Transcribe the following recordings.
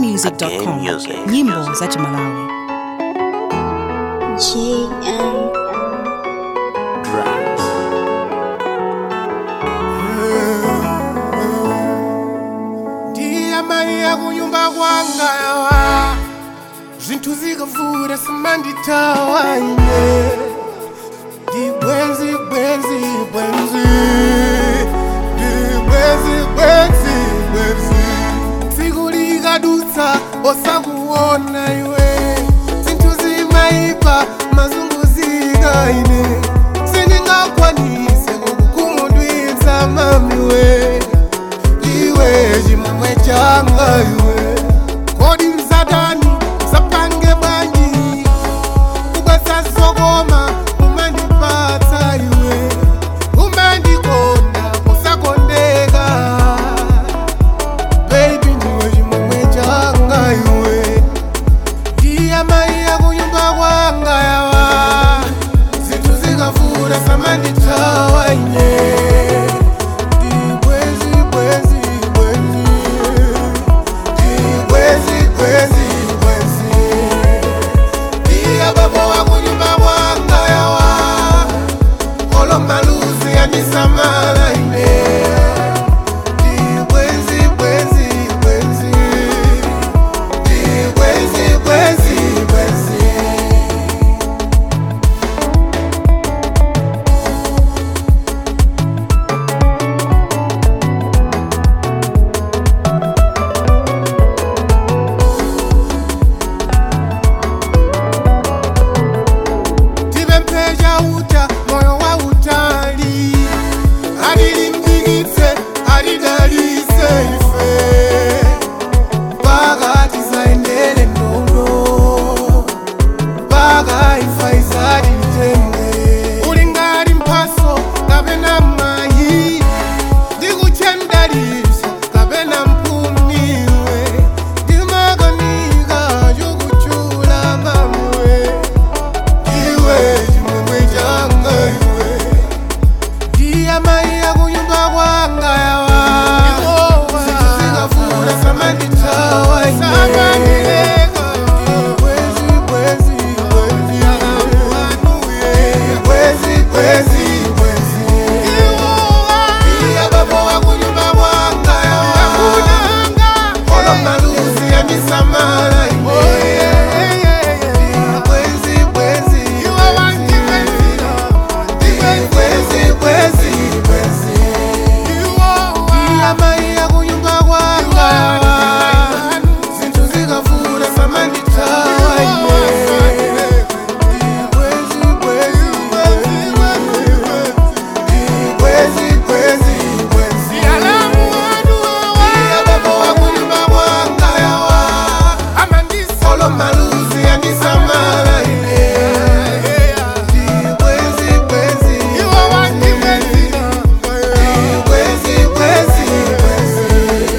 malawi-music.com music, nyimbo music. za chimalawi JM. Drums. ndiye mai yakunyumba kwanga yawa zvinthu zikavura simanditawa ine ndibwenzi bwenzi bwenzi ndibwenzi bwenzi bwenzi tsiku likadutsa osakuona iwe zinthu zimaipa mazunguzika ine sindingakwanise kukukhumudwitsa mamiwe iwe chimwemwe changa iwe kodi mzatani sapange bwanji kubwesa sokoma umandipatsa iwe umandikonda posakondeka baby ndiwe chimwemwe changa iwe ndiye mai yakunyumba kwanga yawa zinthu zikavura samanditawa ine Dibwezi, bwezi, bwezi. Dibwezi, bwezi, bwezi. Ndiye babo wakunyumba kwanga yawa olo maluzi yandisamala ine Dibwezi, bwezi, bwezi. Dibwezi, bwezi, bwezi. tipempheja uta moyo wa utali atilimbikitse atidalitse ife mpaka tisaendele nono mpaka ifa izatitenge uli ngati mphaso kapena mayi ndikuchendalisa kapena mpuniwe ndimakanika chokuchula mamiwe iwe chimwemwe changa iwe ndiye mai yakunyumba kwanga yawa zinthu zikavula samanditawa Samala, Bwezi, bwezi, bwezi, bwezi, bwezi. Iya mai yakunyumba kwanga zinthu zikavula samanditawa ine Bwezi, bwezi, bwezi, bwezi, bwezi. Iya babo wakunyumba kwanga yawa olo maluzi yandisamala ine Bwezi, bwezi, bwezi, bwezi, bwezi.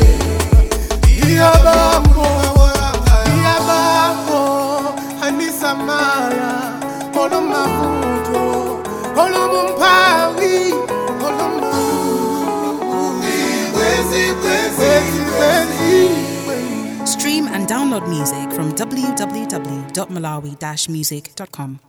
Iyabambo, iyabambo, anisamala, olo mavuto, olo mumpawi, olo mu- Bwezi, bwezi, bwezi, bwezi. stream and download music from www.malawi-music.com